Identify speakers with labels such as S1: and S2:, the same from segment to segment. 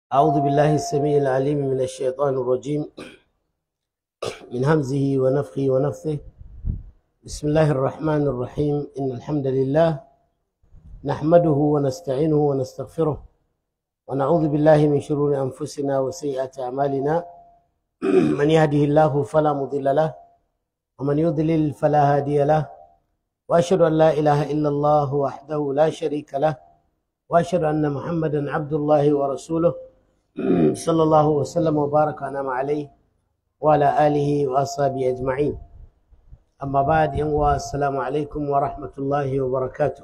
S1: أعوذ بالله السميع العليم من الشيطان الرجيم من همزه ونفخه ونفثه بسم الله الرحمن الرحيم إن الحمد لله نحمده ونستعينه ونستغفره ونعوذ بالله من شرور أنفسنا وسيئات أعمالنا من يهده الله فلا مضل له ومن يضلل فلا هادي له وأشهد أن لا إله إلا الله وحده لا شريك له وأشهد أن محمدا عبد الله ورسوله صلى الله وسلم وبارك وأنعم عليه وعلى آله وأصحابه أجمعين أما بعد ينوى السلام عليكم ورحمة الله وبركاته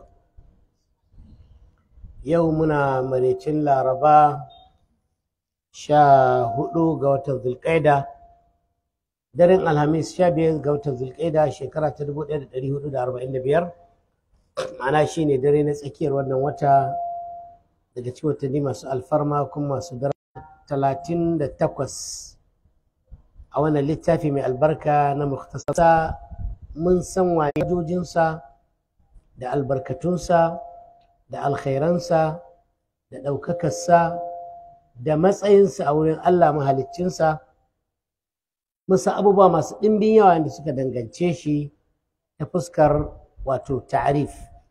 S1: يومنا مريتين لاربا sha hudu ga watan zulƙaida daren alhamis sha biyar ga watan zulƙaida shekara ta dubu ɗaya da ɗari hudu da arba'in da biyar ma'ana shi ne dare na tsakiyar wannan wata daga cikin watanni masu alfarma kuma masu dara talatin da takwas a wannan littafi mai albarka na muktasarsa mun san wajojinsa da albarkatunsa da alkhairansa da ɗaukakarsa da matsayinsa a wurin Allah mahaliccinsa musa abubuwa masu ɗimbin yawa da suka dangance shi ta fuskar wato ta'arif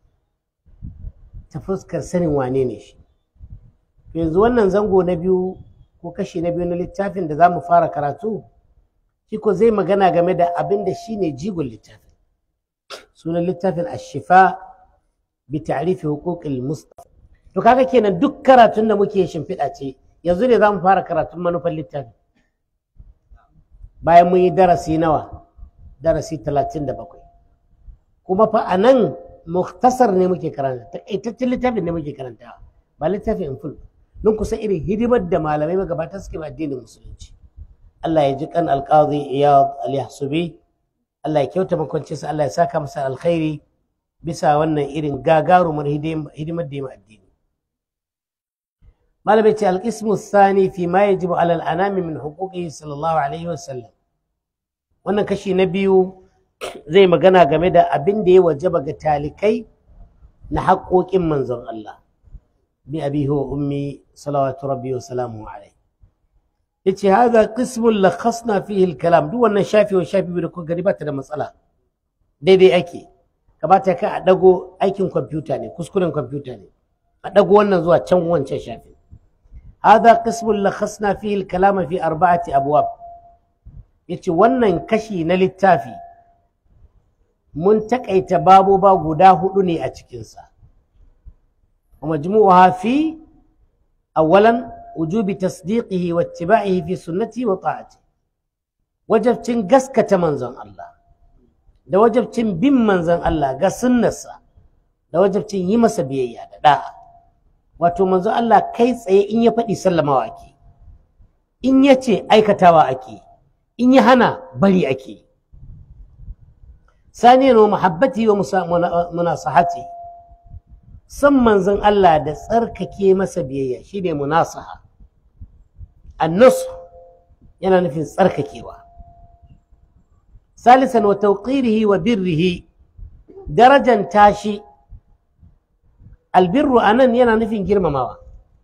S1: ta fuskar sanin wane ne shi yanzu wannan zango na biyu ko kashi na biyu na littafin da za mu fara karatu shi ko zai magana game da abin da shi ne jigon littafin sunan littafin ashifa bi ta'rifi huquqil mustafa to kaga kenan duk karatun da muke shimfiɗa ce yanzu ne za mu fara karatun manufan littafi bayan mun yi darasi nawa darasi talatin da bakwai kuma fa a nan muktasar ne muke karanta taƙaitaccen littafin ne muke karantawa ba littafin in full don kusa irin hidimar da malamai magabata suke ba addinin musulunci Allah ya ji kan alƙazi iyad al-yahsubi Allah ya kyauta makwancinsa Allah ya saka masa alkhairi bisa wannan irin gagarumar hidimar da ya addini malamai ce alƙismu sani fi ma ya jibu alal anami min hukuki sallallahu alaihi wasallam wannan kashi na biyu zai magana game da abin da ya wajaba ga talikai na haƙoƙin manzon Allah bi abi wa ummi salawatu rabbi wa salamu alaihi yace hadha qismun lakhasna fihi al-kalam duk wannan shafi wa shafi da kuka gani ba ta da matsala daidai ake kamata ka a dago aikin kwamfuta ne kuskuren kwamfuta ne a dago wannan zuwa can wancan shafi هذا قسم لخصنا فيه الكلام في أربعة أبواب yace wannan kashi na littafi mun takaita babuba guda hudu ne a cikinsa ومجموعها في أولا وجوب تصديقه واتباعه في سنته وطاعته وجبتين قسكة منزن الله da wajabcin bin manzon Allah ga sunnarsa da wajabcin yi masa biyayya da da'a wato manzo Allah kai tsaye in ya faɗi sallamawa ake in ya ce aikatawa ake in ya hana bari ake saniyan wa muhabbati wa munasahati san manzon Allah da tsarkake masa biyayya shine munasaha annasu yana nufin tsarkakewa salisan wa tawqirihi wa birrihi darajan tashi albirru a nan yana nufin girmamawa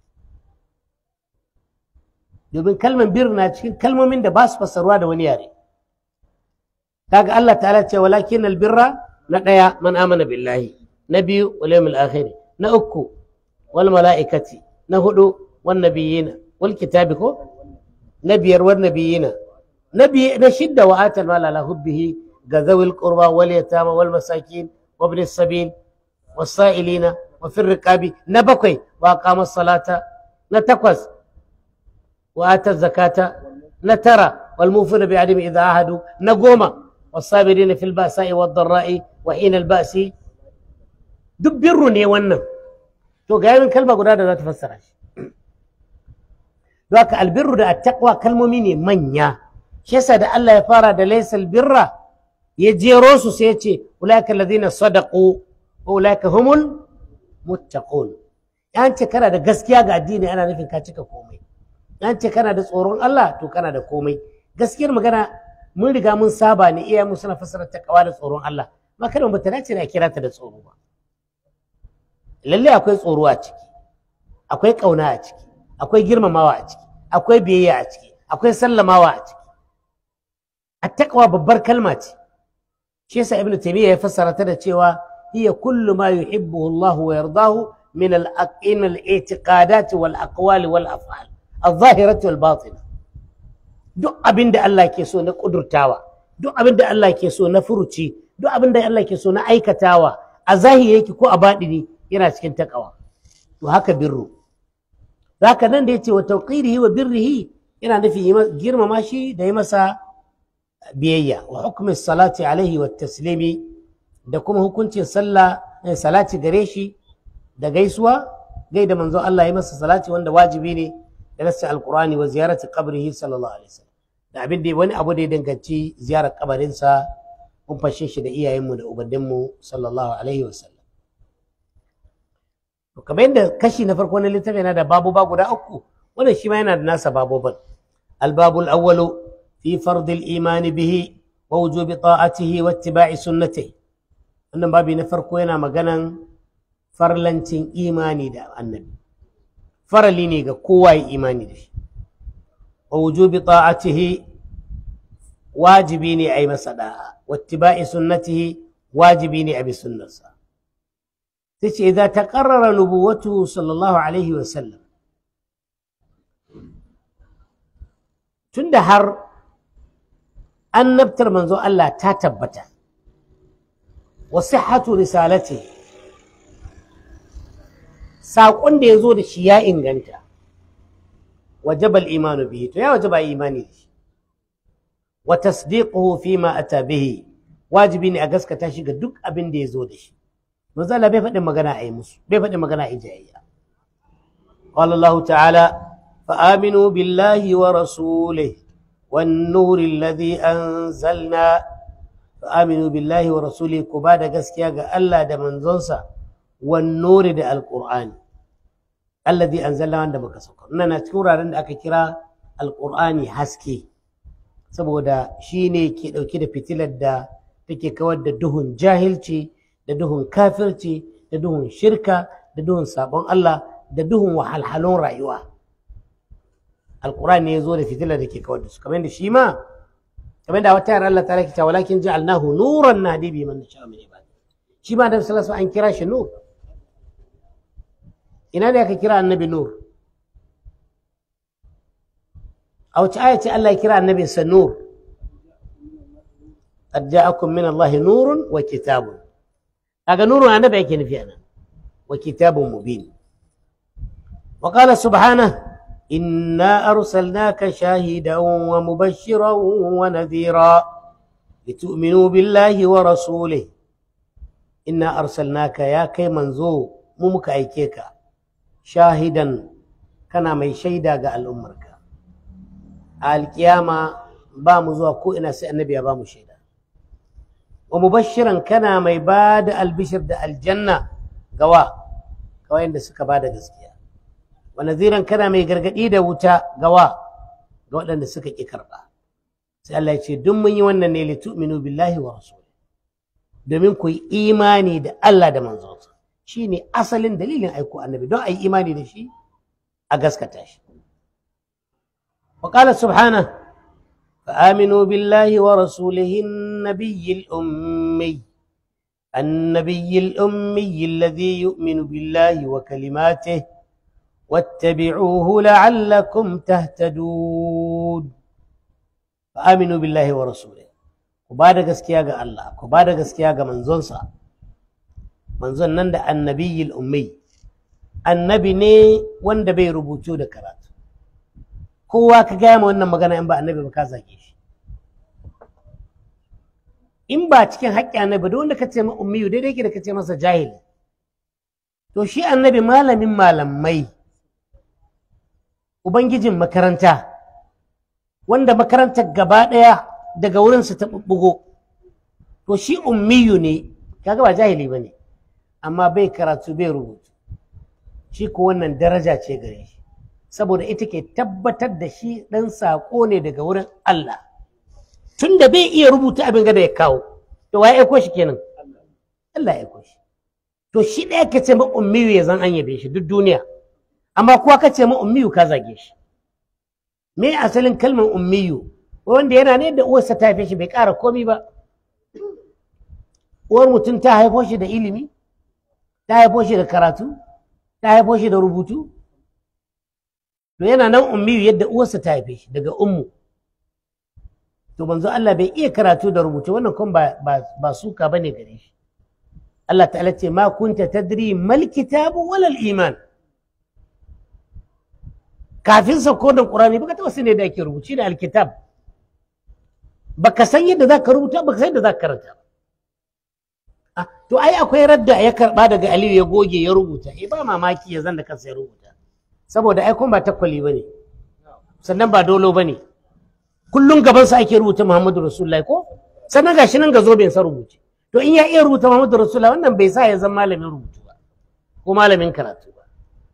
S1: domin kalmar bir na cikin kalmomin da ba su fassarwa da wani yare kaga Allah ta'ala ce walakin albirra na ɗaya man amana billahi na biyu wal yawmil akhir na uku wal mala'ikati na hudu wan nabiyina wal kitabi ko na biyar wan nabiyina na na shidda wa atal mala la hubbihi ga zawil qurba wal yatama wal masakin wa ibn sabil والسائلين وفي الرقاب نبكي وأقام الصلاة نتقوس وآتى الزكاة نترى والموفون بعدم إذا عاهدوا نقوم والصابرين في البأساء والضراء وحين البأس دبرني ونم تو قايل من كلمة قرادة لا تفسر ذاك البر ده التقوى كلمة مني منيا شيسا ده الله يفارد ليس البر يجي روسو سيتي أولئك الذين صدقوا أولئك هم المتقون أنت كان da gaskiya ga addini ana nufin ka cika komai an ce kana da tsoron Allah to kana da komai gaskiyar magana mun riga mun saba ne iya mu suna fassara takawa da tsoron Allah ma kada mu ta dace da kira ta da tsoro ba lalle akwai tsoro a ciki akwai kauna a ciki akwai girmamawa a ciki akwai biyayya a ciki akwai sallamawa a ciki attaqwa babbar kalma ce shi yasa ibnu taymiya ya fassara ta da cewa hiya kullu ma yuhibbuhu Allah wa yardahu min al-aqin al-i'tiqadat wal aqwal wal af'al al-zahirah wal batinah duk abinda Allah ke so na kudurtawa duk abinda Allah ke so na furuci duk abinda Allah ke so na aikatawa a zahiri yake ko a baɗini yana cikin takawa to haka birru zaka nan da yace wa tawqirihi wa birrihi yana nufin girmama shi da yi masa biyayya wa hukmi salati alaihi wa taslimi da kuma hukuncin sallah salati gare shi da gaisuwa gai da manzon Allah ya masa salati wanda wajibi ne da nassa alqur'ani wa ziyarati qabrihi sallallahu alaihi wasallam da abin da wani abu da ya danganci ziyarar kabarinsa mun fashe shi da iyayenmu da ubanninmu sallallahu alaihi wasallam to kamar yadda kashi na farko na littafi yana da babuba guda uku wannan shi ma yana da nasa babuban albabul awwalu fi fardil imani bihi wa wujubi ta'atihi wa ittiba'i sunnatihi wannan babi na farko yana maganan farlancin imani da annabi farali ne ga kowa ya imani da shi wa wujubi ta'atihi wajibi ne a yi masa da'a wa ittiba'i sunnatihi wajibi ne a bi sunnarsa sai ce idza taqarrara nubuwatu sallallahu alaihi wa sallam tunda har annabtar manzo Allah ta tabbata wa sihhatu risalati saƙon da ya zo da shi ya inganta wajabal imanu bihi to ya wajaba imani da shi wa tasdiquhu fi ma ata bihi wajibi ne a gaskata shi ga duk abin da ya zo da shi manzo Allah bai faɗin magana a yi musu bai faɗin magana a yi jayayya qala Allah ta'ala fa aminu billahi wa rasulihi والنور الذي أنزلنا فآمنوا بالله ورسوله كبادة قسكيا ألا دا منزونسا والنور دا القرآن الذي أنزلنا عندما كسوكر إننا تكورا عند أكترا القرآن حسكي saboda shi ne ke ɗauke da fitilar da take kawar da duhun jahilci da duhun kafirci da duhun shirka da duhun sabon Allah da duhun wahalhalun rayuwa alquran ne ya zo da fitilar da ke kawar da su kamar da shi ma kamar da wata yara Allah ta rake cewa walakin ja'alnahu nuran nahdi bi man nasha min ibadi shi ma da sallallahu an kira shi nur ina da aka kira annabi nur a wace aya ce Allah ya kira annabi sa nur qad ja'akum min Allah nurun wa kitabun kaga nurun annabi yake nufi anan wa kitabun mubin وقال سبحانه إنا أرسلناك شاهدا ومبشرا ونذيرا لتؤمنوا بالله ورسوله إنا أرسلناك يا كي منزو ممك أيكيك شاهدا كان مي شيدا قال أمرك القيامة بام زوا كو إنا النبي بام شيدا ومبشرا كان مي باد البشر دا الجنة قوا قوا إن سكا باد قسكيا wa naziran kana mai gargadi da wuta gawa ga waɗanda suka ƙi karɓa sai Allah ya ce duk mun yi wannan ne litu'minu billahi wa rasuli domin ku yi imani da Allah da manzonsa shine asalin dalilin aiko annabi don a yi imani da shi a gaskata shi wa qala subhanahu فآمنوا بالله ورسوله النبي الأمي النبي الأمي الذي يؤمن بالله وكلماته واتبعوه لعلكم تهتدون فآمنوا بالله ورسوله وبعد gaskiya ga Allah ku ba da gaskiya ga manzonsa manzon nan da annabiyil ummi annabi ne wanda bai rubutu da karatu kowa ka gaya ma wannan magana in ba annabi ba ka zage shi in ba cikin haƙƙi annabi da wanda ka ce ma ummiyu daidai ke da ka ce masa jahili to shi annabi malamin malamai Ubangijin makaranta, wanda makarantar gaba ɗaya daga wurinsa ta ɓuɓɓugo, to shi ummiyu ne, kaga ba jahili ba ne, amma bai karatu bai rubutu, shi ko wannan daraja ce gare shi, saboda ita ke tabbatar da shi ɗan saƙo ne daga wurin Allah. Tun da bai iya rubuta abin gada ya kawo, to waye aiko shi kenan? Allah ya aiko shi. To shi ɗaya ka ce ma ummiyu ya zan an yabe shi duk duniya. amma kuwa ka ce ma ummiyu ka zage shi me asalin kalmar ummiyu wanda yana ne da uwarsa ta haife shi bai ƙara komi ba uwar mutum ta haifo shi da ilimi ta haifo shi da karatu ta haifo shi da rubutu to yana nan ummiyu yadda uwarsa ta haife shi daga ummu to manzo Allah bai iya karatu da rubutu wannan kuma ba ba, ba suka bane gare shi Allah ta'ala ce ma kunta tadri mal kitabu wal iman kafin sauko da Qur'ani baka taba sani da ake rubuci da alkitab baka san yadda zaka rubuta baka san yadda zaka karanta ba to ai akwai radda ya karba daga Aliyu ya goge ya rubuta eh ba mamaki ya zan da kansa ya rubuta saboda ai kuma ba takwali bane sannan ba dolo bane kullum gaban sa ake rubuta Muhammadu Rasulullahi ko sannan gashi nan ga zoben sa rubuce to in ya iya rubuta Muhammadu Rasulullahi wannan bai sa ya zama malamin rubutu ba ko malamin karatu ba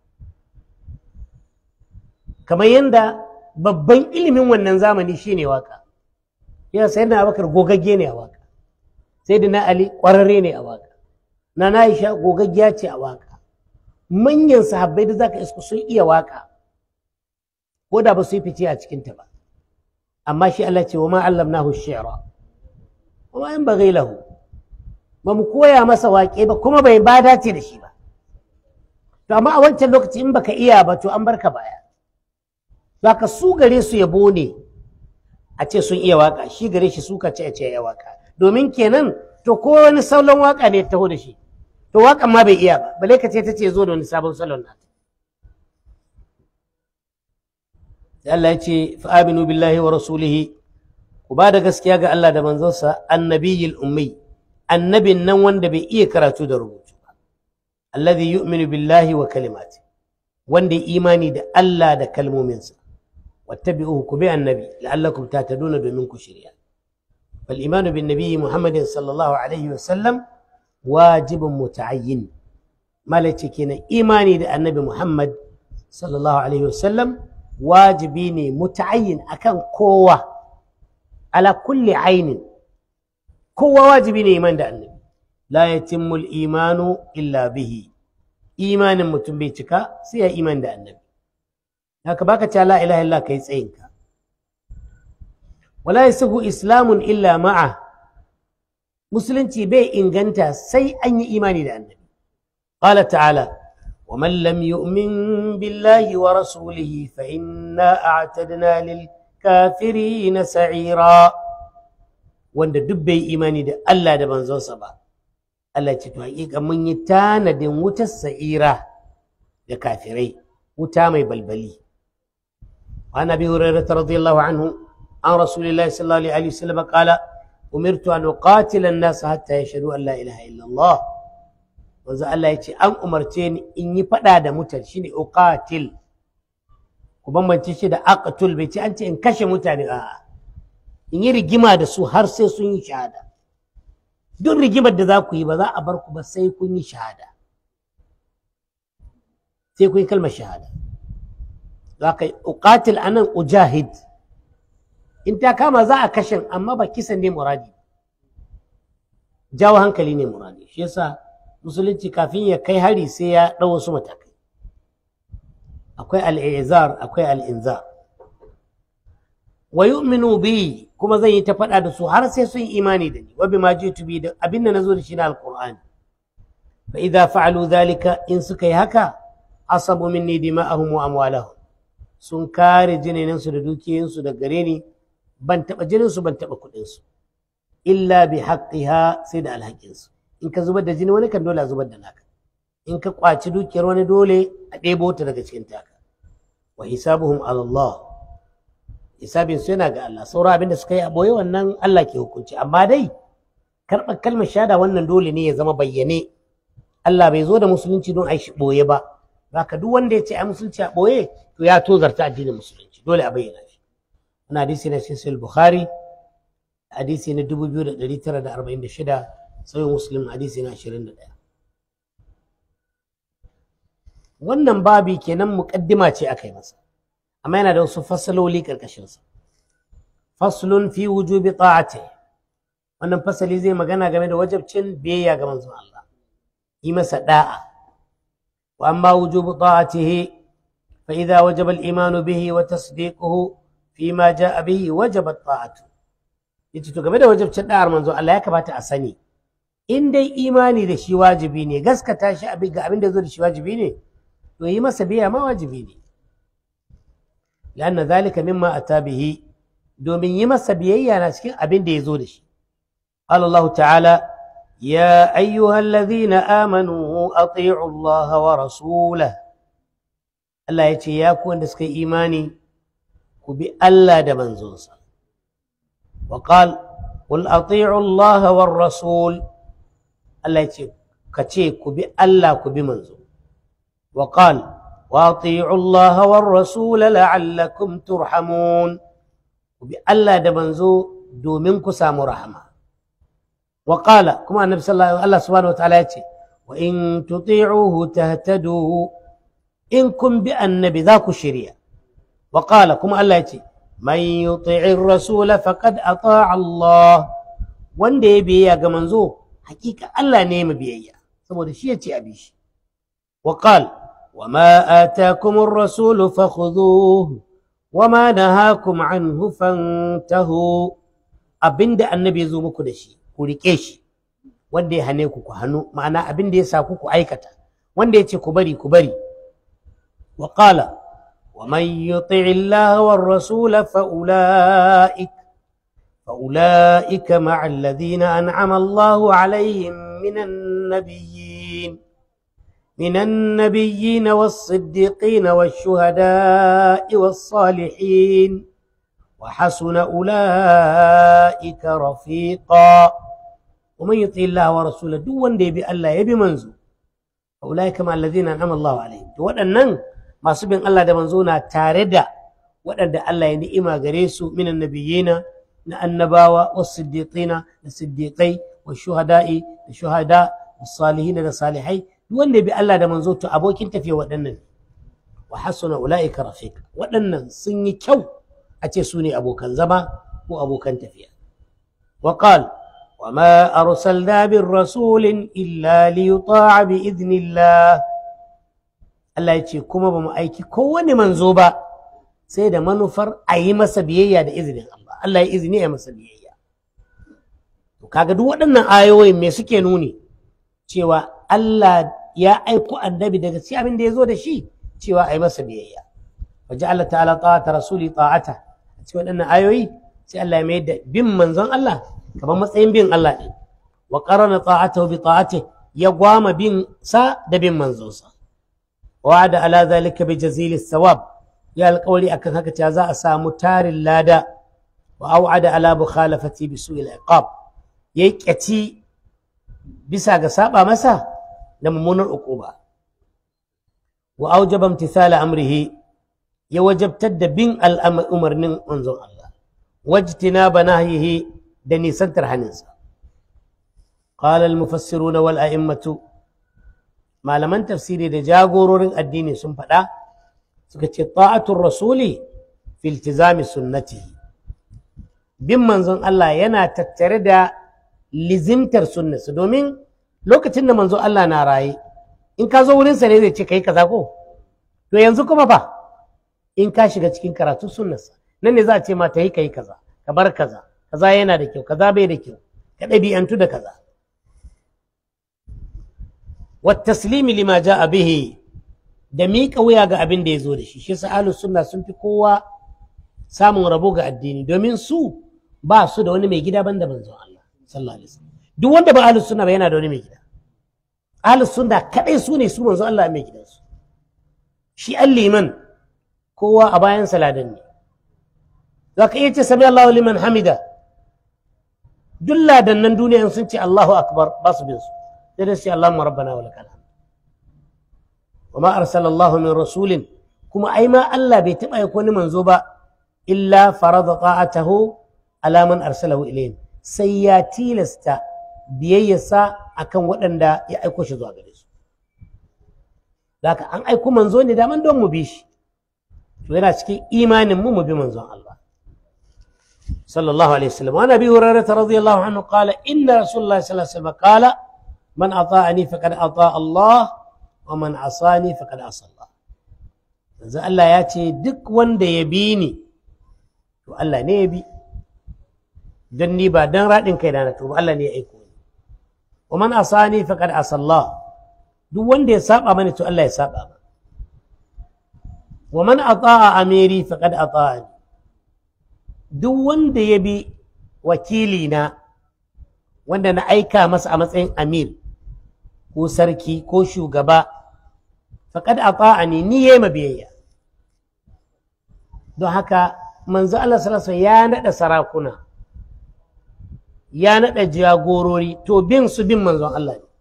S1: kamar yadda babban ilimin wannan zamani shine waka yana sai da Abubakar gogagge ne a waka sai da na Ali ƙwararre ne a waka na na Aisha gogaggiya ce a waka manyan sahabbai da zaka isko sun iya waka ko da ba su yi fice a cikinta ba amma shi Allah ce wa ma allamnahu shi'ra wa ma yanbaghi lahu ba mu koya masa waƙe ba kuma bai ba dace da shi ba to amma a wancan lokaci in baka iya ba to an barka baya zaka su gare su yabo ne a ce sun iya waka shi gare shi suka ce a ce ya waka domin kenan to ko wani salon waka ne taho da shi to wakan ma bai iya ba bale ka ce ta ce zo da wani sabon salon nata Allah ya ce fa'aminu billahi wa rasulihi ku ba da gaskiya ga Allah da manzonsa annabiyil ummi annabin nan wanda bai iya karatu da rubutu ba alladhi yu'minu billahi wa kalimati wanda ya imani da Allah da kalmominsa wattabi'uhu ku bi annabi la'allakum tahtaduna domin ku shirya fal imanu bin nabiyyi muhammadin sallallahu alaihi wa sallam wajibun muta'ayyin malace kenan imani da annabi muhammad sallallahu alaihi wa sallam wajibi ne muta'ayyin akan kowa ala kulli ainin kowa wajibi ne iman da annabi la yatimmu imanu illa bihi imanin mutum bai cika sai ya iman da annabi haka baka ce la ilaha illa kai tsayinka wala yasihu islamun illa ma'a musulunci bai inganta sai an yi imani da annabi qala ta'ala ومن لم يؤمن بالله ورسوله فإنا أعتدنا للكافرين سعيرا wanda duk bai imani da Allah da manzonsa ba Allah ce to hakika mun yi tanadin wutar sa'ira da kafirai wuta mai balbali wa nabi hurairah radiyallahu anhu an rasulillahi sallallahu alaihi wasallam qala umirtu an uqatila an-nas hatta yashhadu an la ilaha illa Allah wanzu Allah ya ce an umarce ni in yi faɗa da mutane shine uqatil ku bambance shi da aqtul bai ce an ce in kashe mutane a'a in yi rigima da su har sai sun yi shahada duk rigimar da za ku yi ba za a bar ku ba sai kun yi shahada sai kun yi kalmar shahada za ka yi uqatil anan ujahid in ta kama za a kashe amma ba kisan ne muradi jawo hankali ne muradi shi yasa musulunci kafin ya kai hari sai ya ɗau wasu matakai akwai al'izar akwai al'inzar wa yu'minu bi kuma zan yi ta faɗa da su har sai sun imani da ni wa bima jitu bi da abin da nazo da shi na alqur'ani fa idza fa'alu dhalika in suka yi haka asabu minni dima'ahum wa amwalahum sun kare jinin su da dukiyoyin su da gare ni ban taba jinin su ban taba kuɗin su illa bi haqqiha sai da alhakin su in ka zubar da jini wani kan dole a zubar da naka in ka kwaci dukiyar wani dole a ɗebo ta daga cikin taka wa hisabuhum ala Allah hisabin su yana ga Allah sauran abin da suka yi a boye wannan Allah ke hukunci amma dai karɓar kalmar shahada wannan dole ne ya zama bayyane Allah bai zo da musulunci don a yi boye ba haka duk wanda ya ce a musulunci a boye to ya tozarta addinin musulunci dole a bayyana shi wannan hadisi na cikin Bukhari hadisi na 2946 sai muslim hadisi na 21 wannan babi kenan muqaddima ce aka yi masa amma yana da wasu fasaloli karkashin sa faslun fi wujubi ta'ati wannan fasali zai magana game da wajibcin biyayya ga manzon Allah yi masa da'a wa amma wujubu ta'atihi فإذا وجب الإيمان به وتصديقه فيما جاء به وجبت طاعته yace to game da wajibcin da'ar manzo Allah ya kamata a sani in dai imani da shi wajibi ne gaskata shi abin ga abin da zo da shi wajibi ne to yi masa biya ma wajibi ne lanna zalika mimma ata bihi domin yi masa biyayya na cikin abin da ya zo da shi qala Allah ta'ala ya ayyuhallazina amanu ati'u Allah wa rasulahu Allah ya ce ya ku wanda suka yi imani ku bi Allah da manzonsa wa qal qul ati'u Allah war rasul Allah ya ce ka ce ku bi Allah ku bi manzo wa qal wa ati'u Allah war rasul la'allakum turhamun ku bi Allah da manzo domin ku samu rahama wa qala kuma annabi sallallahu alaihi Allah subhanahu wa ta'ala ya ce wa in tuti'uhu tahtadu in kun bi annabi za ku shirya wa qala kuma Allah ya ce man yuti'ir rasul faqad ata'a Allah wanda ya biyayya ga manzo hakika Allah ne ya biyayya saboda shi ya ce abi shi wa qala wa ma atakum ar-rasul fakhudhuhu wa ma nahakum anhu fantahu abinda annabi ya zo muku da shi ku rike shi wanda ya hane ku ku hannu ma'ana abinda ya sa ku ku aikata wanda ya ce ku bari ku bari وقال ومن يطع الله والرسول فأولئك فأولئك مع الذين أنعم الله عليهم من النبيين من النبيين والصديقين والشهداء والصالحين وحسن أولئك رفيقا ومن يطع الله ورسوله دون دي بألا يبي منزو أولئك مع الذين أنعم الله عليهم وأنن masu bin Allah da manzo na tare da waɗanda Allah ya ni'ima gare su minan nabiyina na annabawa was siddiqina da siddiqai was shuhada'i da shuhada was salihina da salihai duk wanda bi Allah da manzo to abokin tafiya waɗannan wa hasuna ulaika rafiq waɗannan sun yi kyau a ce su ne abokan zama ko abokan tafiya wa qal wa ma arsalna bir rasulin illa liyuta'a bi idnillah Allah ya ce kuma ba mu aiki kowane manzo ba sai da manufar a yi masa biyayya da izinin Allah Allah ya izini ya masa biyayya to kaga duk waɗannan ayoyin me suke nuni cewa Allah ya aiko annabi daga cikin abin da ya zo da shi cewa a yi masa biyayya waje Allah ta'ala ta'ata rasuli ta'ata a cikin waɗannan ayoyi sai Allah ya mai da bin manzon Allah kamar matsayin bin Allah ne wa qarana ta'atahu bi ta'atihi ya gwama bin sa da bin manzonsa وعد على ذلك بجزيل الثواب يا القولي أكن هكا za a samu tarin lada وأوعد على مخالفتي بسوء العقاب يكتي bisa ga saba masa da mummunar uquba wa aujaba imtithala amrihi ya wajabtar da bin al'umarnin manzon Allah wajtinaba nahyihi da nisantar haninsa qala al-mufassiruna wal a'immatu malaman tafsiri da jagororin addini sun faɗa suka ce ta'atul rasuli fi iltizami sunnati bin manzon Allah yana tattare da lizimtar sunnarsa domin lokacin da manzon Allah na raye in ka zo wurinsa ne zai ce kai kaza ko to yanzu kuma fa in ka shiga cikin karatun sunnarsa nan ne za a ce ma ta yi kai kaza ka bar kaza kaza yana da kyau kaza bai da kyau ka ɗabi'antu da kaza والتسليم لما جاء به da miƙa wuya ga abin da ya zo da shi shi sa sunna sun fi kowa samun rabo ga addini domin su ba su da wani mai gida banda manzon Allah sallallahu alaihi wasallam duk wanda ba ahlus sunna ba yana da wani mai gida ahlus sunna kadai su ne su manzon Allah mai gidansu shi an liman kowa a bayan saladan ne za ka iya ce sami Allahu liman hamida duk ladannan duniya sun ce Allahu akbar ba su bin su sai dai sai Allahumma rabbana wa lakal hamd wa ma arsala Allah min rasulin kuma ai ma Allah bai taba yi wani manzo ba illa farada ta'atahu ala man arsalahu ilayhim sai ya tilasta biyayyarsa akan waɗanda ya aiko shi zuwa gare su haka an aiko manzo ne daman don mu bi shi to yana cikin imanin mu mu bi manzon Allah sallallahu alaihi wasallam wa nabi hurairah radiyallahu anhu qala inna rasulullah sallallahu alaihi wasallam qala من أطاعني فقد أطاع الله ومن عصاني فقد عصى الله manzo Allah ya ce duk wanda ya bi ni to Allah ne ya bi don ni ba don raɗin kai na to Allah ne ya aiko ni wa man asani faqad asallah duk wanda ya saba mani to Allah ya saba ma wa man ata'a amiri faqad ata'ani duk wanda ya bi wakili na wanda na aika masa a matsayin amir ko sarki ko shugaba faqad ata'ani ni yayi mabiyayya don haka manzo Allah sallallahu alaihi ya nada sarakuna ya nada jagorori to bin su bin manzon Allah ne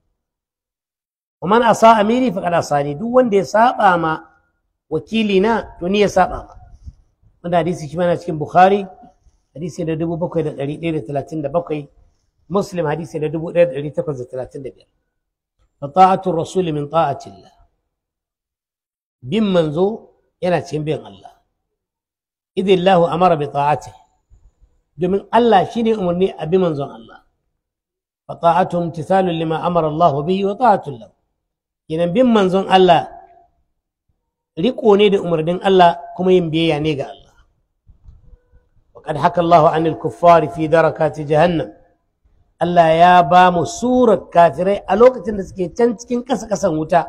S1: ومن أصى أميري فقد أصاني duk wanda ya saba ma wakili na to ni ya saba ma wanda hadisi shi mana cikin Bukhari hadisi da 7137 Muslim hadisi da 1835 فطاعة الرسول من طاعة الله bin manzo yana cikin bin Allah idin lahu amara bi ta'ati domin Allah shine umarni a bi manzon Allah fa ta'atuhum imtithalun lima amara Allah bihi wa ta'atul lahu kenan bin manzon Allah riko ne da umarnin Allah kuma yin biyayya ne ga Allah وقد حكى الله عن الكفار في دركات جهنم Allah ya ba mu surar kafirai a lokacin da suke can cikin ƙasa-ƙasan wuta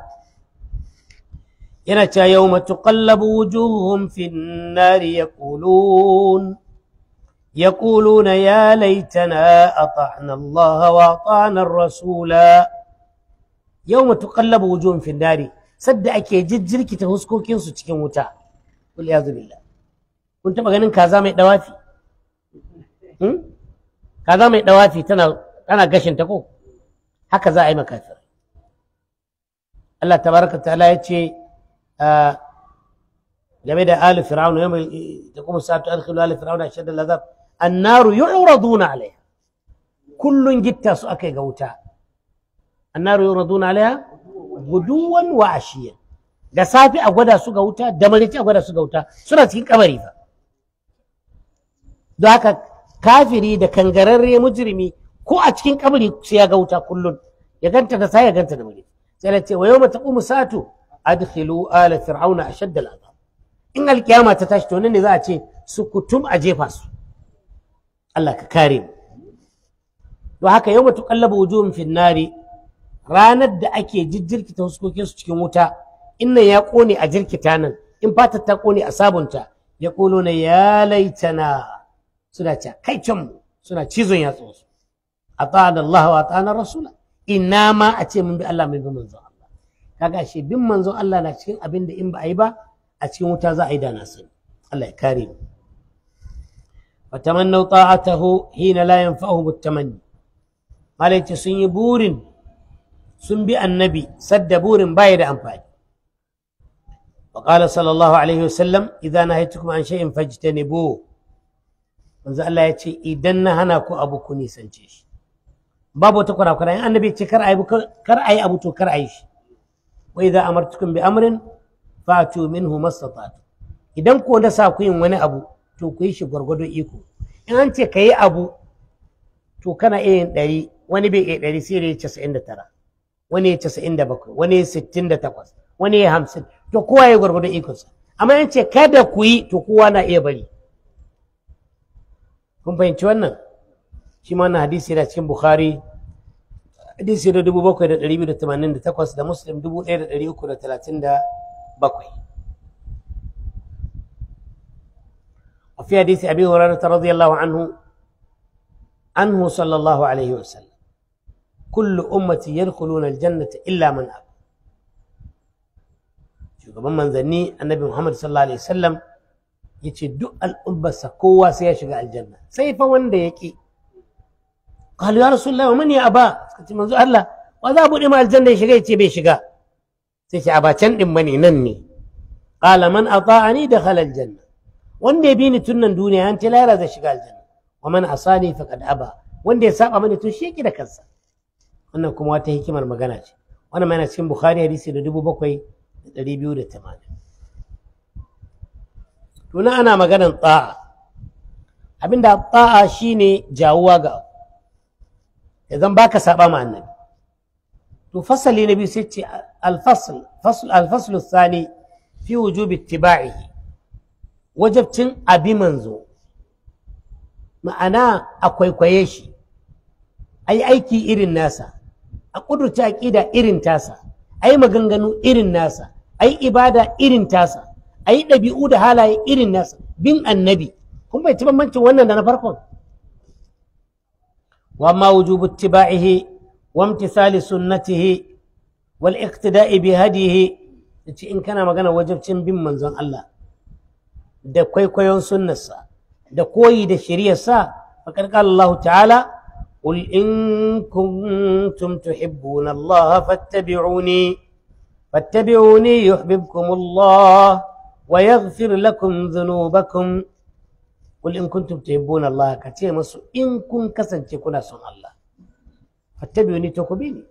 S1: yana cewa yau matuƙallabu wujuhum fin nari ya ƙulun ya ƙuluna ya laitana a ta'anar Allah wa ta'anar Rasula yau matuƙallabu wujuhum fin nari sadda ake jijjirkita huskokinsu cikin wuta kul ya zubilla kun taɓa ganin kaza mai ɗawafi kaza mai ɗawafi tana tana gashin ta ko haka za a yi makafir Allah tabaraka ta'ala ya ce game da ali fir'auna yau da kuma sa'atu adkhilu ali fir'auna ashad al-azab annaru yu'raduna alaiha kullun gitta su akai ga wuta annaru yu'raduna alaiha guduwan wa ashiyan da safi a gwada su ga wuta da marici a gwada su ga wuta suna cikin kabari fa don haka kafiri da kangararre mujrimi ko a cikin kabari sai ya ga wuta kullun ya ganta da sai ya ganta da marici sai ya ce wa yawma taqumu sa'atu adkhilu ala fir'auna ashadda al'azab in alkiyama ta tashi to nan ne za a ce su kutum a jefa su Allah ka kare mu to haka yawma tuqallabu wujuhum fin nari ranar da ake jijjirkita huskokin su cikin wuta innan ya kone a jirkita nan in fatar ta kone a sabunta ya kolo na ya laitana suna ce kai can mu suna cizon yatsun su a da Allah wa ta'ana rasula ina ma a ce mun bi Allah mai bi manzon Allah kaga shi bin manzon Allah na cikin abin da in ba a yi ba a cikin wuta za a yi da na sani Allah ya kare mu fatamannu ta'atahu hina la yanfa'uhum at-tamanni malai sun yi burin sun bi annabi sadda burin baya da amfani وقال صلى الله عليه وسلم إذا نهيتكم عن شيء فاجتنبوه manzo Allah ya ce idan na hana ku abu ku nisance shi babu wata kurakura in annabi ce kar ayi kar ayi abu to kar ayi shi wa idza amartukum bi amrin fatu minhu mastata'tu idan ko da sa ku yin wani abu to ku yi shi gwargwado iko in an ce kayi abu to kana iya yin ɗari wani bai iya ɗari sai ya casa'in da tara wani ya casa'in da bakwai wani ya sittin da takwas wani ya hamsin to kowa ya gwargwado ikonsa amma in ce kada ku yi to kowa na iya bari kun fahimci wannan shi ma wannan hadisi yana cikin bukhari hadisi da dubu bakwai da ɗari biyu da tamanin da takwas da muslim dubu ɗaya da ɗari uku da talatin da bakwai وفي حديث أبي هريرة رضي الله عنه عنه صلى الله عليه وسلم كل أمتي يدخلون الجنة إلا من أبى shugaban manzanni annabi Muhammad sallallahu alaihi wasallam yace duk al'ummarsa kowa sai ya shiga aljanna sai fa wanda ya ki qalu ya rasulullah wa man ya aba suka ce manzo Allah wa za bude ma aljanna ya shiga yace bai shiga sai ce aba can din bane nan ne qala man ata'ani dakhala aljanna wanda ya bi ni tun nan duniya an tilara zai shiga aljanna wa man asani faqad aba wanda ya saba mani to shi yake da kansa wannan kuma wata hikimar magana ce wannan ma yana cikin bukhari hadisi da dubu bakwai da ɗari biyu da tamanin tuna ana maganan ta'a abinda ta'a shine jawuwa ga abu idan baka saba ma annabi to fasali na biyu sai ce alfasl alfasl thani fi wujubi ittiba'ihi wajabcin abi manzo ma'ana a kwaikwaye shi a yi aiki irin nasa a ƙudurta aƙida irin tasa a yi maganganu irin nasa a yi ibada irin tasa a yi ɗabi'u da halaye irin nasa bin annabi kun bai ci bambancin wannan da na farkon wa ma wujubu ittiba'ihi wa imtithali sunnatihi wal iqtida'i bi hadihi yace in kana magana wajibcin bin manzon Allah da kwaikwayon sunnarsa da koyi da shari'arsa faqad qala Allah ta'ala قل إن كنتم تحبون الله فاتبعوني فاتبعوني يحببكم الله ويغفر لكم ذنوبكم قل إن كنتم تحبون الله كتير مسو إن كن كسن كنا سن الله فاتبعوني تكبيني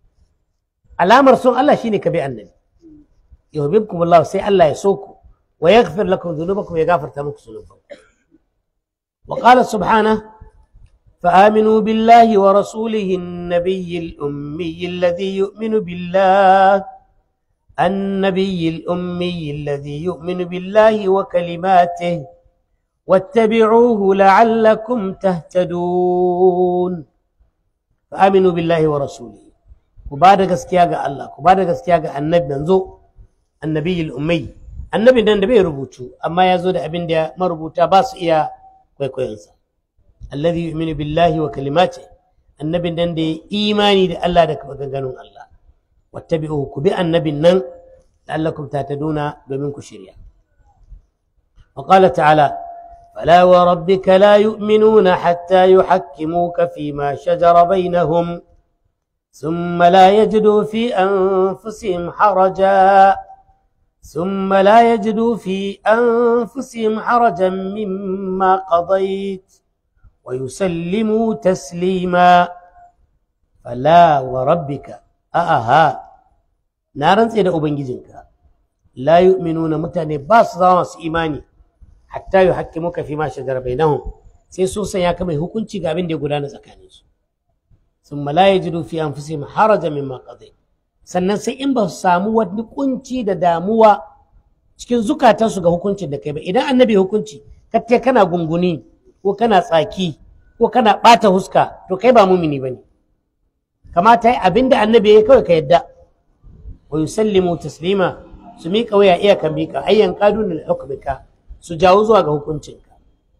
S1: الأمر سن الله شيني كبي النبي يحببكم الله سي الله يسوكم ويغفر لكم ذنوبكم ويغفر تمك ذنوبكم وقال سبحانه فآمنوا بالله ورسوله النبي الأمي الذي يؤمن بالله النبي الأمي الذي يؤمن بالله وكلماته واتبعوه لعلكم تهتدون فآمنوا بالله ورسوله وبعد gaskiya ga Allah ku bada gaskiya ga annabi manzo annabi al-ummi annabi dan da bai rubutu amma ya zo da abin da marubuta ba su iya kwaikwayonsa alladhi yu'minu billahi wa kalimati annabin nan da imani da Allah da maganganun Allah wattabi'uhu ku bi annabin nan la'allakum tahtaduna domin ku shirya wa qala ta'ala fala wa rabbika la yu'minuna hatta yuhakkimuka fima shajara bainahum ثم لا يجدوا في أنفسهم حرجا ثم لا يجدوا في أنفسهم حرجا مما قضيت ويسلموا تسليما فلا وربك أها نارن سيدا أبنجزنك لا يؤمنون متاني باس ضامس إيماني حتى يحكموك فيما شجر بينهم sai sun sanya ka mai hukunci ga abin da ya gudana tsakanin su sun la yajidu fi anfusihim haraja mimma qadai sannan sai in ba su samu wani kunci da damuwa cikin zukatansu ga hukuncin da kai ba idan annabi hukunci katte kana gunguni ko kana tsaki ko kana ɓata huska to kai ba mumini ba ne kamata yi abinda annabi ya kawai ka yadda wa yusallimu taslima su miƙa waya iya ka miƙa ayyan kadun da hukmika su jawo zuwa ga hukuncinka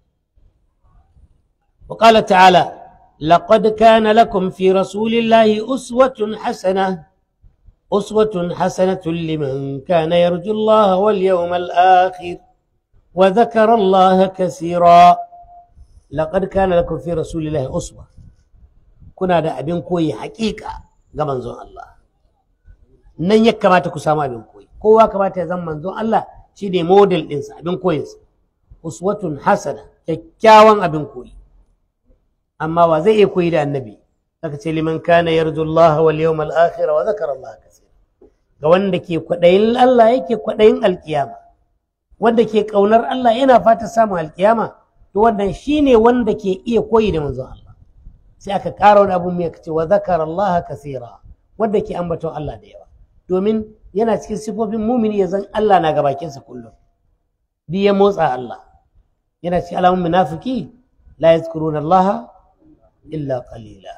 S1: wa qala ta'ala laqad kana lakum fi rasulillahi uswatun hasana uswatun hasanatun liman kana yarju Allah wal yawmal akhir wa dhakara Allah kaseera laqad kana lakum fi rasulillahi uswa kuna da abin koyi haƙiƙa ga manzon Allah nan ya kamata ku samu abin koyi kowa kamata ya zama manzon Allah shi ne model ɗinsa abin koyinsa uswatun hasana kyakkyawan abin koyi amma wa zai iya koyi da annabi aka ce liman kana yarju Allah wal yawmal akhir wa zakara Allah kaseera ga wanda ke kwaɗayin Allah yake kwaɗayin alkiyama wanda ke ƙaunar Allah yana fata samun alkiyama to wannan shine wanda ke iya koyi da manzon Allah sai aka ƙara wani abun mai ce wa zakara Allah kasira wanda ke ambaton Allah da yawa domin yana cikin sifofin mumini ya zan Allah na ga bakinsa kullum duk ya motsa Allah yana cikin alamun munafiki la yazkuruna Allah illa qalila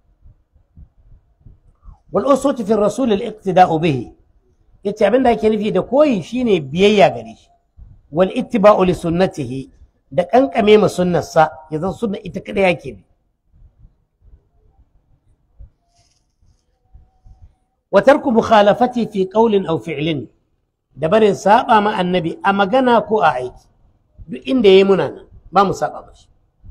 S1: wal uswatu fi rasul al iqtida'u bihi yace abin da ake nufi da koyi shine biyayya gare shi wal ittiba'u li sunnatihi da kankame ma sunnarsa ya zan sunna ita kada yake bi wa tarku mukhalafati fi qawlin aw fi'lin da barin saba ma annabi a magana ko a aiki duk inda yayi muna nan ba mu saba mashi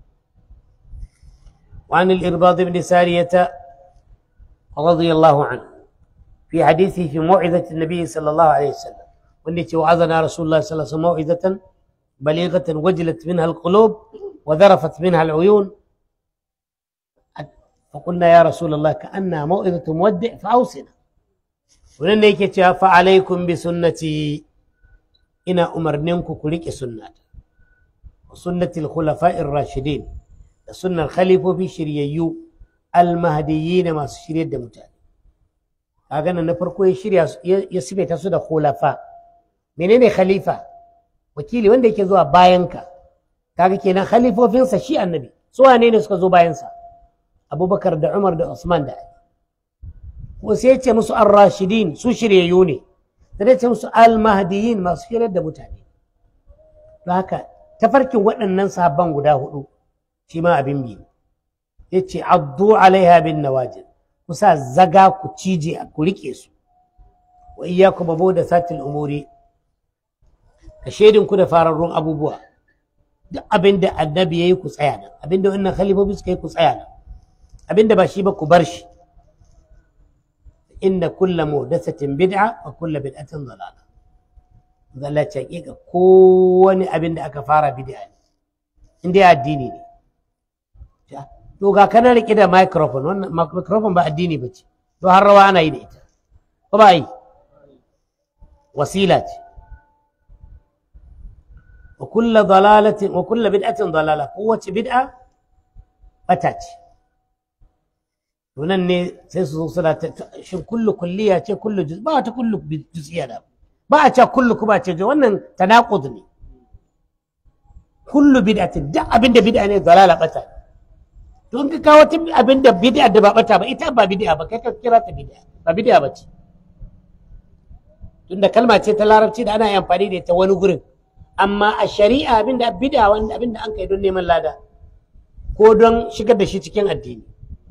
S1: وعن الإرباض بن سارية رضي الله عنه في حديثه في موعظة النبي صلى الله عليه وسلم والتي وعظنا رسول الله صلى الله عليه وسلم موعظة بليغة وجلت منها القلوب وذرفت منها العيون فقلنا يا رسول الله كأنها موعظة مودع فأوصنا ولن فعليكم بسنتي إنا أمرنكم كلك سنة وسنة الخلفاء الراشدين سنة الخليفة في شريعيو المهديين ما شريع دمتان kaga nan na farko ya shirya ya sifaita su da khulafa menene khalifa wakili wanda yake zuwa bayanka kaga kenan khalifofinsa shi annabi su wane ne suka zo bayansa abubakar da umar da usman da ali ko sai ya ce musu ar-rashidin su shiryayyu ne sai ya ce musu al-mahdiyin masu shiryar da mutane don haka tafarkin waɗannan sahabban guda hudu shi ma abin biyu ya ce addu alaiha bin nawajin ku sa zaga ku cije ku rike su wa iyyakum abu da satil umuri ka shaidin ku da fararrun abubuwa duk abin da annabi ya yi ku tsaya nan abin da wannan khalifofi suka yi ku tsaya nan abin da ba shi ba ku bar shi inna kulla muhdathatin bid'a wa kulla bid'atin dalala zalla ce hakika kowane abin da aka fara bid'a ne inda ya addini ne to ga kana rike da microphone wannan microphone ba addini ba ce to har rawa ana yi da ita ko ba yi wasila ce wa kulla dalalatin wa kulla bid'atin dalala kowace bid'a bata ce to nan ne sai su zo suna ta shin kullu kulliya ce kullu juz ba ta kullu juz'iyya da ba a ce kullu kuma ce wannan tanaqud ne kullu bid'atin duk abinda bid'a ne dalala bata ne to in ka kawo ta abinda bid'a da ba bata ba ita ba bid'a ba kai ka kira ta bid'a ba bid'a ba ce tunda kalma ce ta larabci da ana amfani da ita wani gurin amma a shari'a abinda bid'a wanda abinda an kai don neman lada ko don shigar da shi cikin addini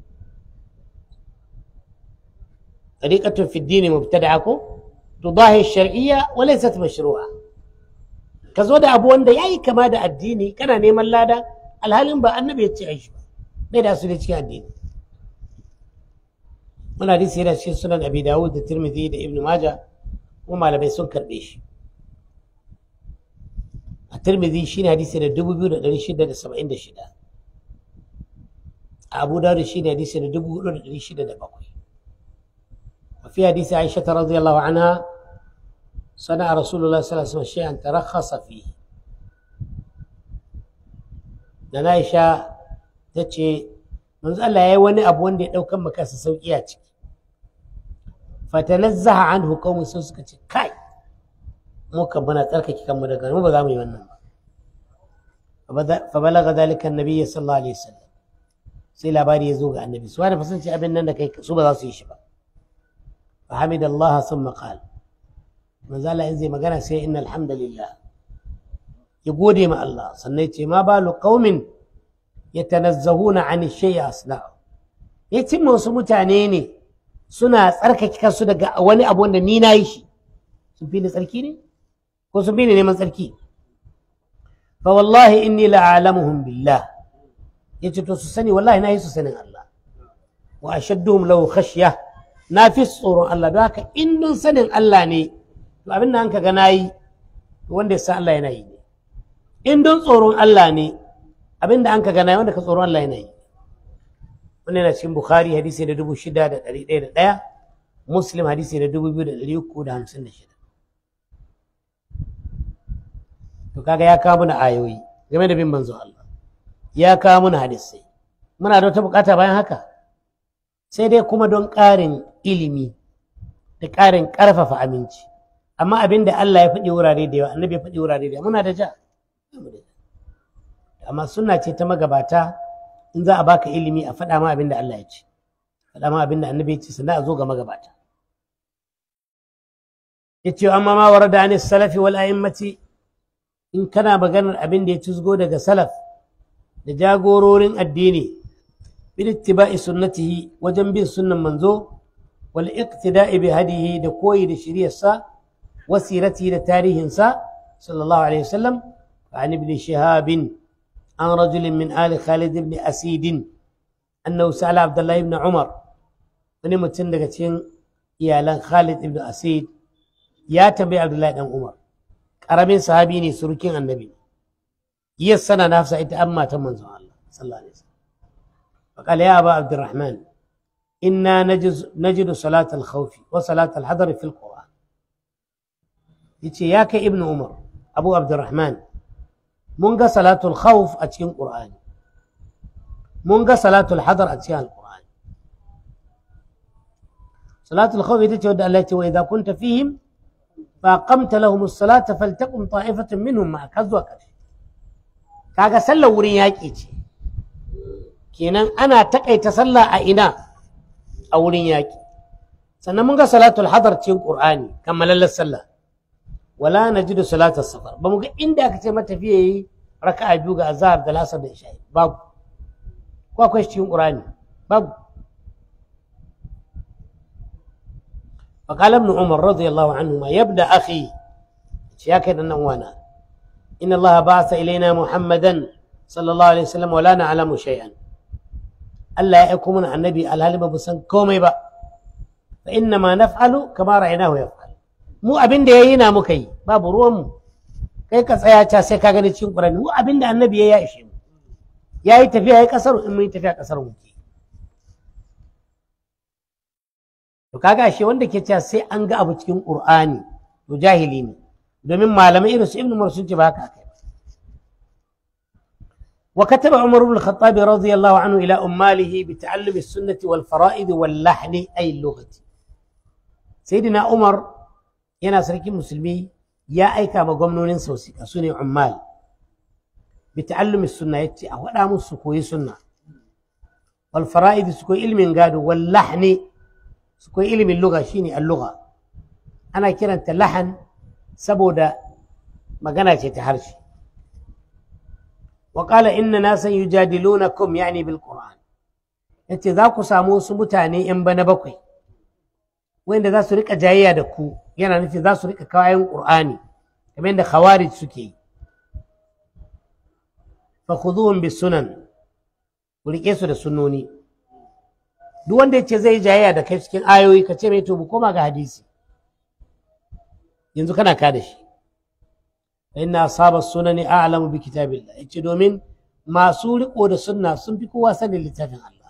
S1: طريقة في الدين مبتدعة تضاهي الشرعية وليست مشروعة كزود أبو وند ياي كما دا الديني كان نيمان لادا الهالين با النبي يتعيش بيدا سولي تكي الدين من حديث هنا شيء سنن أبي داود الترمذي دا ابن ماجه وما لم يسن كربيش الترمذي شين حديث هنا دبو بيو دا شدة دا سبعين دا شدة أبو داود شين حديث هنا دبو بيو دا شدة دا بقوي وفي حديث عائشة رضي الله عنها صنع رسول الله صلى الله عليه وسلم شيئا ترخص فيه da Aisha ta ce manzo Allah yayi wani abu wanda ya daukan maka sa sauki a ciki fatanazzaha anhu qaumun sun suka ce kai mu kan muna tsarkake kanmu daga mu ba za mu yi wannan ba fa balaga dalika annabi sallallahu alaihi wasallam sai labari ya zo ga annabi su wani fasan ce abin nan da kai su ba za su yi shi ba فحمد الله ثم قال ما زال إن زي ما قال سي إن الحمد لله يقول مع الله صنيتي ما بال قوم يتنزهون عن الشيء أصنعه يتم وسمو تانيني suna tsarkake kansu daga wani abu wanda ni na yi shi sun fi ni tsarki ne ko sun fi ni neman tsarki fa wallahi inni la'alamuhum billah yace to su sani wallahi na yi su sanin Allah wa ashadduhum lahu khashyah na fi tsoron Allah don haka in don sanin Allah ne to abin da an ka ga na yi wanda ya san Allah yana yi ne in don tsoron Allah ne abin da an ka ga na yi wanda ka tsoron Allah yana yi wannan yana cikin Bukhari hadisi da dubu shida da ɗari ɗaya da ɗaya Muslim hadisi da dubu biyu da ɗari uku da hamsin da shida to kaga ya kawo mana ayoyi game da bin manzo Allah ya kawo mana hadisai muna da wata bukata bayan haka sai dai kuma don ƙarin ilimi da ƙarin ƙarfafa aminci amma abin da Allah ya faɗi wurare da yawa annabi ya faɗi wurare da yawa muna da ja amma sunna ce ta magabata in za a baka ilimi a faɗa ma abin da Allah ya ce faɗa ma abin da annabi ya ce sannan a zo ga magabata ya ce amma ma warada an salafi wal a'immati in kana maganar abin da ya tuzgo daga salaf da jagororin addini باتباع سنته وجنب سنة منزو والاقتداء بهديه دكوي لشريع سا وسيرته لتاريخ سا صلى الله عليه وسلم عن ابن شهاب عن رجل من آل خالد بن أسيد أنه سأل عبد الله بن عمر wani mutum daga cikin iyalan Khalid ibn Asid ya tambayi Abdullahi dan Umar karamin sahabi ne surukin annabi yassana nafsa ita amma ta manzon Allah sallallahu alaihi wasallam فقال يا أبا عبد الرحمن إنا نجد, نجد صلاة الخوف وصلاة الحضر في القرآن يتي ياك ابن عمر أبو عبد الرحمن منغا صلاة الخوف أتين قرآن منغا صلاة الحضر أتين القرآن صلاة الخوف يتي ودى التي وإذا كنت فيهم fa qamta lahum as-salata faltaqum ta'ifatun minhum ma ka zuwa ƙarshe kaga sallar wurin yaƙi ce kenan ana takaita sallah a ina a wurin yaƙi sannan mun ga salatul hadar cikin qur'ani kammalallar sallah wala najidu salatul safar ba mu ga inda aka ce matafiya yi raka'a biyu ga azhar da lasar da isha'i babu ko akwai cikin qur'ani babu فقال ابن عمر رضي الله عنهما يبدا اخي يا كان وانا ان الله بعث الينا محمدا صلى الله عليه وسلم ولا نعلم شيئا الا يكون النبي الهالي بسن كومي با فانما نفعل كما رايناه يفعل mu abin da yayi na muka yi babu ruwan mu kai ka tsaya ta sai ka gani cikin Qur'ani mu abin da annabi ya ishe mu yayi tafiya yayi kasar in mun tafiya kasar mu ke to kaga ashe wanda ke cewa sai an ga abu cikin Qur'ani to jahili ne domin malamai irin su Ibn Umar sun ce ba haka kai وكتب عمر بن الخطاب رضي الله عنه إلى أماله بتعلم السنة والفرائض واللحن أي اللغة سيدنا عمر yana sarkin musulmi ya aika ma gwamnonin sausika su ne ummal bi ta'allumi sunna yace a faɗa musu su koyi sunna wal fara'id su koyi ilmin gado wal lahni su koyi ilmin lugha shine al lugha ana kiranta lahan saboda magana ce ta harshe wa qala inna nasan yujadilunakum yani bil qur'an yace za ku samu wasu mutane yan bana bakwai wanda za su rika jayayya da ku yana nufin za su rika kayan qur'ani kamar yadda khawarij suke yi fa khudhuhum bis sunan ku rike su da sunnoni duk wanda yace zai jayayya da kai cikin ayoyi ka ce mai to mu koma ga hadisi yanzu kana ka da shi fa inna asaba sunani a'lamu bi kitabillah yace domin masu riko da sunna sun fi kowa sanin littafin Allah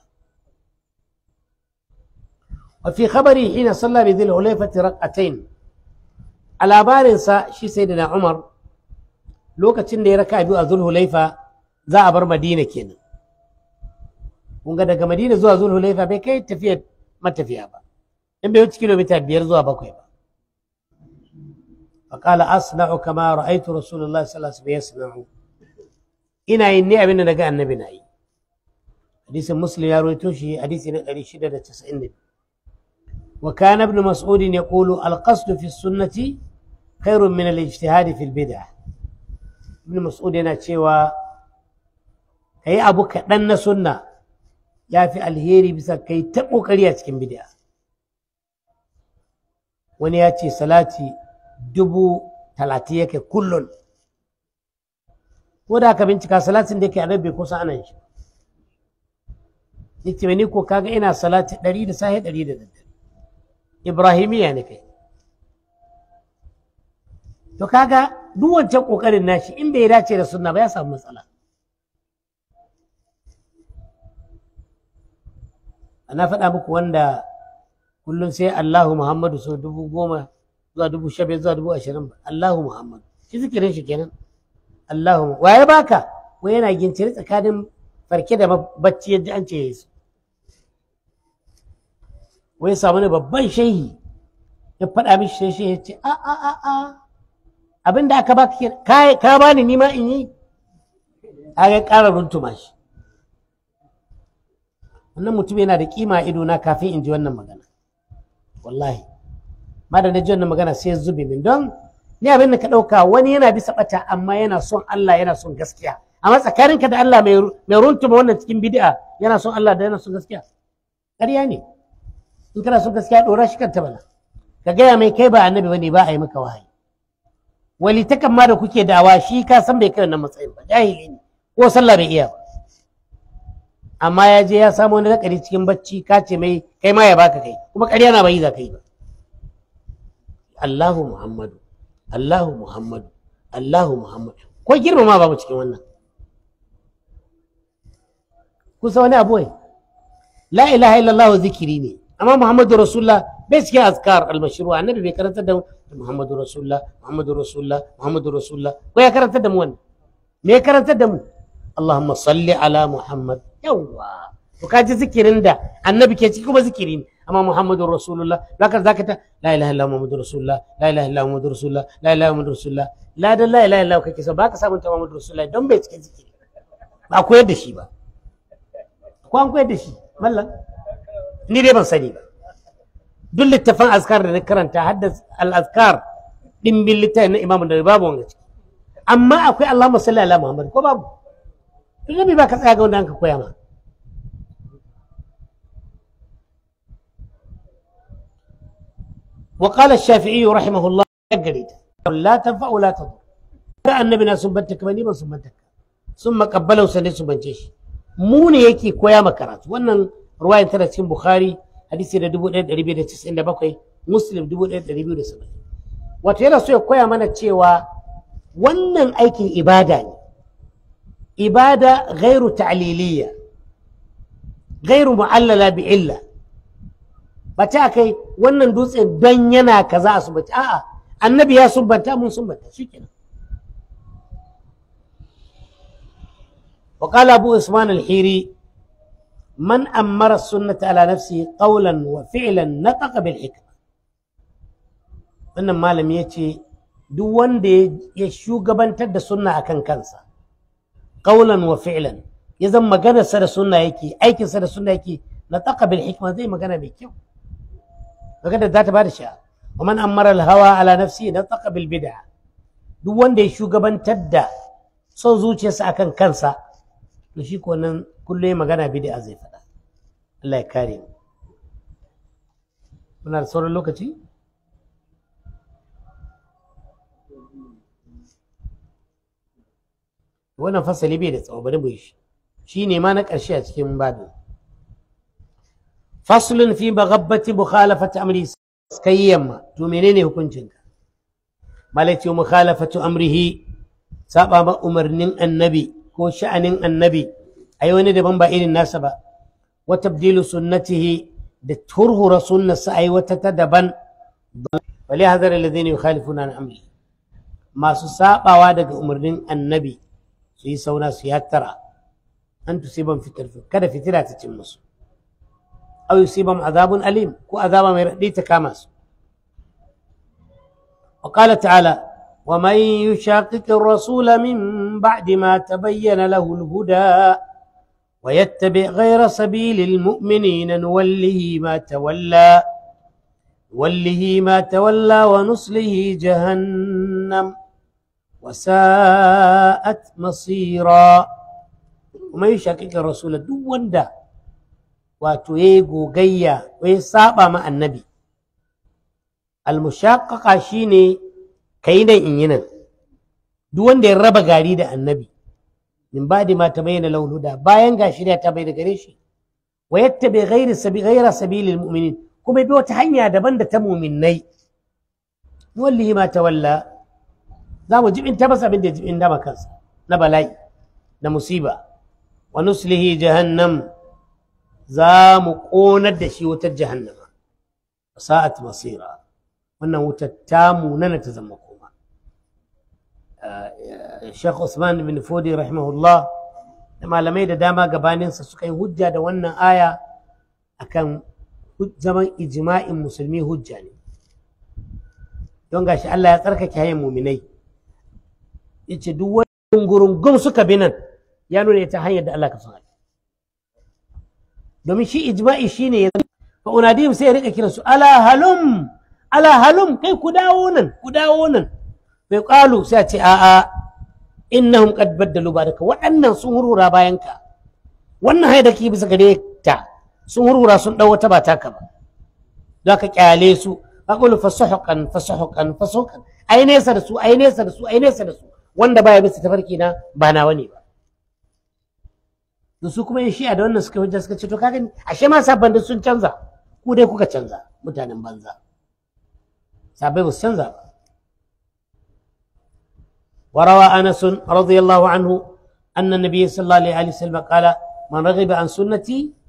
S1: وفي خبره حين صلى بذي الحليفة ركعتين على بارنسا شي سيدنا عمر lokacin da ya raka biyu a zulhulaifa za a bar madina kenan kun ga daga madina zuwa zulhulaifa bai kai tafiyar matafiya ba in bai wuce kilomita biyar zuwa bakwai ba فقال أصنع كما رأيت رسول الله صلى الله عليه وسلم يصنع إنا إني أبن نجا النبي ناي حديث مسلم يا رويتوشي حديث نقري شدة تسعين وكان ابن مسعود يقول القصد في السنة خير من الاجتهاد في البدع ابن مسعود yana cewa kai abu kaɗan na sunna ya fi alheri bisa kai ta ƙoƙari a cikin bid'a wani ya ce salati dubu talatin yake kullun ko da aka bincika salatin da yake a bai kusa anan shi yace ni ko kaga ina salati ɗari da sahi ɗari da daddare ibrahimiya ne kai to kaga duk wancan kokarin nashi in bai dace da sunna ba ya samu matsala ana faɗa muku wanda kullum sai Allahu Muhammadu so dubu goma zuwa dubu shabiyar zuwa dubu ashirin ba Allahu Muhammadu shi zikirin shi kenan Allahu waye baka wai yana ginciri tsakanin farke da bacci yadda an ce yesu wai samu ne babban shehi ya faɗa mishi sai shi ya ce a a a a abin da aka baka ka ka bani ni ma in yi a ga ƙara runtuma shi wannan mutum yana da kima ido na kafin in ji wannan magana wallahi ma da na ji wannan magana sai ya zube min don ni abin da ka ɗauka wani yana bisa ɓata amma yana son Allah yana son gaskiya amma tsakaninka da Allah mai runtuma wannan cikin bid'a yana son Allah da yana son gaskiya ƙarya ne in kana son gaskiya ɗora shi kanta bana ka gaya mai kai ba annabi bane ba a yi maka wahayi wali takan ma da kuke dawa shi ka san bai kai wannan matsayin ba jahili ne ko sallah bai iya ba amma ya je ya samu wani nakari cikin bacci ka ce mai kai ma ya baka kai kuma ƙarya na bai za ka yi ba Allahu Muhammadu Allahu Muhammadu Allahu Muhammadu ko girmama babu cikin wannan kusa wani abu ne la ilaha illallah zikiri ne amma Muhammadu Rasulullah bai cikin azkar al-mashru annabi bai karanta da Muhammadu Rasulullah Muhammadu Rasulullah Muhammadu Rasulullah ko ya karanta da mu wannan me ya karanta da mu Allahumma salli ala Muhammad yawwa to kaji zikirin da annabi ke ciki kuma zikiri ne amma muhammadur rasulullah zaka zaka ta la ilaha illallah muhammadur rasulullah la ilaha illallah muhammadur rasulullah la ilaha muhammadur rasulullah la da la ilaha illallah kake so baka samun ta muhammadur rasulullah don bai cike ciki ba koyar da shi ba ko an koyar da shi mallan ni dai ban sani ba duk littafin azkar da na karanta hadda al-azkar dimbin littafin na imamu da babu wanga ciki amma akwai Allahumma salli ala Muhammad ko babu tun nabi ba ka tsaya ga wanda an ka koya ma وقال الشافعي رحمه الله قريت لا تنفع ولا تضر النبي na sumbanta kamar ni ban sumbanta sun makabbalau sane su bance shi mu ne yake koya ma karatu wannan ruwayan tana cikin bukhari hadisi da 1297 muslim 1270 wato yana so ya koya mana cewa wannan aikin ibada ne ibada gairu ta'liliya gairu mu'allala bi illa ba ta kai wannan dutse don yana kaza a sumbata a'a annabi ya sumbanta mun sumbanta shikenan وقال أبو عثمان الحيري من أمر السنة على نفسه قولا وفعلا نطق بالحكمة wannan malam ya ce duk wanda ya shugabantar da sunna akan kansa qaulan wa fi'lan ya zan maganarsa da sunna yake aikinsa da sunna yake na taqa bil hikma zai magana mai kyau magana za ta bada sha wa man amara al hawa ala nafsi na taqa bil bid'a duk wanda ya shugabantar da son zuciyarsa akan kansa to shi ko nan kullum ya magana bid'a zai faɗa Allah ya kare mu muna da sauran lokaci wannan fasali bai da tsawo bari mu yi shi shi ne ma na ƙarshe a cikin babin faslun fi baghabbati mukhalafati amri kai yamma to menene hukuncinka malati mukhalafatu amrihi saba ma umarnin annabi ko sha'anin annabi ai wani daban ba irin nasa ba wa tabdilu sunnatihi da turhura sunnarsa ai wata ta daban wali hazar alladhina yukhalifuna an amri masu sabawa daga umarnin annabi su yi sauna su yattara an tusiban fitar kada fitila ta cin musu aw yusibam azabun alim ko azaba mai raɗi ta kama su وقال تعالى ومن يشاقق الرسول من بعد ما تبين له الهدى ويتبع غير سبيل المؤمنين نوله ما تولى نوله ما تولى ونصله جهنم وساءت مصيرا وما يشاكك الرسول دو وندا wato ya yi gogayya ko ya saba ma annabi almushaqqaqa shine kai nan in yi nan duk wanda ya raba gari da annabi min ba'di ma tabayyana lahu da bayan ga shirya ta bai da gare shi wa yattabi ghairi sabi ghaira sabilil mu'minin kuma bi wata hanya daban da ta mu'minnai wallahi ma tawalla za mu jibin ta masa abin da jibin dama kansa na bala'i na musiba wa nuslihi jahannam za mu ƙonar da shi wutar jahannama sa'at masira wannan wutar ta munana ta zama koma Sheikh Usman bin Fodi rahimahullah da malamai da dama gabaninsa suka yi hujja da wannan aya akan zaman ijma'in musulmi hujja ne don gashi Allah ya tsarkake hayan muminai yace duk wani gurungum suka bi nan ya nuna ta hanyar da Allah ka son domin shi ijma'i shine ya fa unadim sai ya rika kiran su ala halum ala halum kai ku dawo nan ku dawo nan bai qalu sai a ce a a innahum qad baddalu baraka waɗannan sun hurura bayan ka wannan haida ki bisa gare ta sun hurura sun dau wata ba taka ba za ka kyale su aqulu fasuhqan fasuhqan fasuhqan ai nesa da su ai nesa da su ai nesa da su wanda baya bisa tafarki na ba nawa ne ba da su kuma yin shi'a da wannan suka hujja suka ce to kaga ashe ma sabban da sun canza ku dai kuka canza mutanen banza sabai ba su canza ba وروى انس رضي الله عنه ان النبي صلى الله عليه وسلم قال من رغب عن سنتي